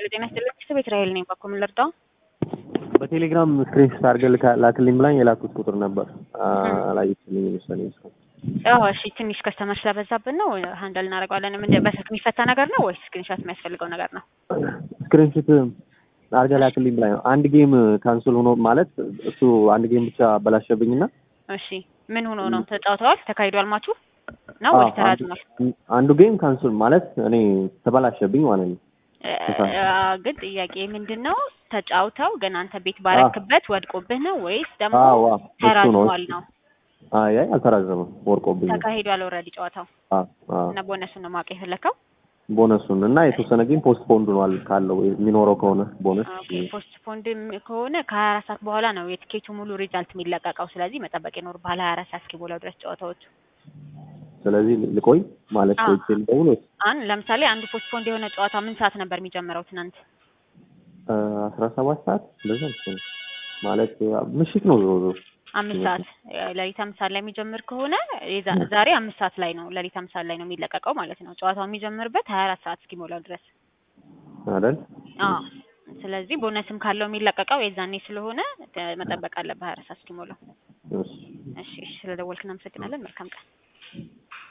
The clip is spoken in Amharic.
ጤና ይስጥልኝ ቤት ራሄል ነኝ። በኩል ምን ልርዳው? በቴሌግራም ስክሪንሾት አድርገህ ልካ- ላክልኝ ብላኝ የላኩት ቁጥር ነበር አላየችልኝ መሰለኝ እስካሁን። አዎ እሺ፣ ትንሽ ከስተመር ስለበዛብን ነው ሀንደል እናደርገዋለን። ምን በስልክ የሚፈታ ነገር ነው ወይስ ስክሪንሾት የሚያስፈልገው ነገር ነው? ስክሪንሾት አድርገህ ላክልኝ ብላኝ ነው። አንድ ጌም ካንስል ሆኖ ማለት እሱ አንድ ጌም ብቻ አበላሸብኝና እሺ፣ ምን ሆኖ ነው? ተጫውተዋል? ተካሂዷል ማቹ ነው አዎ፣ ወይስ ተራዝሟል? አንዱ- አንዱ ጌም ካንስል ማለት እኔ ተበላሸብኝ ማለት ነው። አ- ግን ጥያቄ ምንድን ነው ተጫውተው ግን አንተ ቤት ባረክበት ወድቆብህ ነው ወይስ ደግሞ አዎ አዎ፣ እሱ ነው ተራዝሟል ነው? አይ አይ አልተራዘመም፣ ወርቆብኝ ነው። ተካሂዷል ኦልሬዲ ጨዋታው አዎ አዎ እና ቦነሱን ነው ማወቅ የፈለከው? ቦነሱን እና የተወሰነ ጌም ፖስት ፖንድ ሆኗል ካለው የሚኖረው ከሆነ ቦነስ ኦኬ ፖስት ፖንድ ከሆነ ከሀያ አራት ሰዓት በኋላ ነው የትኬቱ ሙሉ ሪዛልት የሚለቀቀው። ስለዚህ መጠበቅ ይኖርብሃል ሀያ አራት ሰዓት እስኪሞላው ድረስ ጨዋታዎቹ። ስለዚህ ልቆይ ማለት አዎ። ቆይቼ ልደውል ወይስ አን ለምሳሌ አንዱ ፖስት ፖንድ የሆነ ጨዋታ ምን ሰዓት ነበር የሚጀምረው ትናንት? አስራ ሰባት ሰዓት እንደዛ መሰለኝ ማለት ምሽት ነው ዞሮ ዞሮ አምስት ሰዓት ሌሊት አምስት ሰዓት ላይ የሚጀምር ከሆነ የዛ- ዛሬ አምስት ሰዓት ላይ ነው ሌሊት አምስት ሰዓት ላይ ነው የሚለቀቀው ማለት ነው። ጨዋታው የሚጀምርበት ሀያ አራት ሰዓት እስኪሞላው ድረስ። አይደል? አዎ ስለዚህ ቦነስም ካለው የሚለቀቀው የዛኔ ስለሆነ ተ- መጠበቅ አለብህ ሀያ አራት ሰዓት እስኪሞላው። እሺ እሺ እሺ፣ ስለደወልክ እናመሰግናለን። መልካም ቀን።